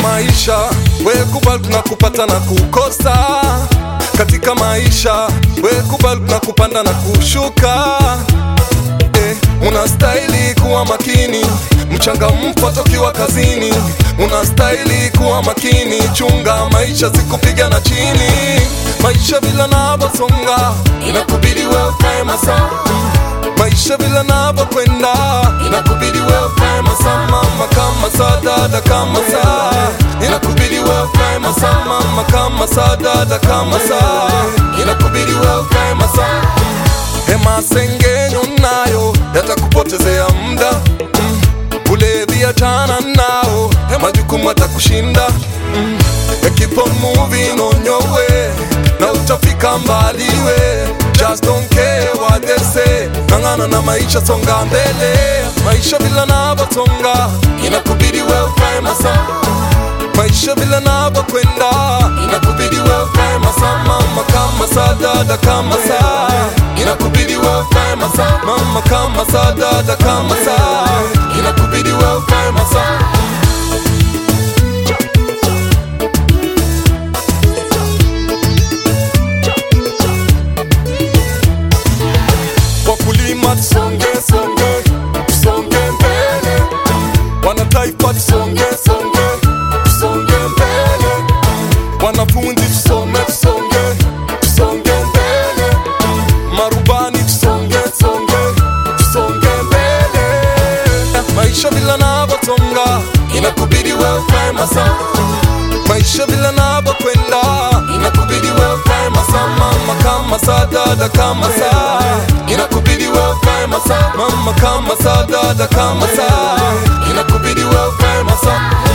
maisha we kubali na kupata na kukosa katika maisha we kubali na kupanda na kushuka eh, unastahili kuwa makini mchangamfu hata ukiwa kazini unastahili kuwa makini chunga maisha sikupiga na chini maisha vila navosonga inakubidi we ukae masaa maisha vila navyokwenda inakubidi we ukae masaa mama kama saa dada kama saa inakubidi we ukae masaa mama kama saa dada kama saa inakubidi we ukae masaa hema sengenyo nayo yatakupotezea muda mm. ulevi achana nao majukumu atakushinda mm. keep on moving on your way na utafika mbali we just don't care what they say ng'ang'ana na maisha songa mbele maisha vila navyotonga inakubidi we ukae masaa maisha vile navyokwenda inakubidi we ukae masaa mama kama saa dada kama saa inakubidi we ukae masaa mama kama saa dada kama saa inakubidi we ukae masaa wakulima tusonge songe tusonge mbele wanataifa tusonge songe tusonge mbele wanafunzi tusome tusonge tusonge mbele marubani tusonge songe tusonge mbele maisha vila navyotonga inakubidi we ukae masaa maisha vile navyokwenda inakubidi we ukae masaa mama kama saa dada kama saa inakubidi we ukae masaa mama kama saa dada kama saa inakubidi we ukae masaa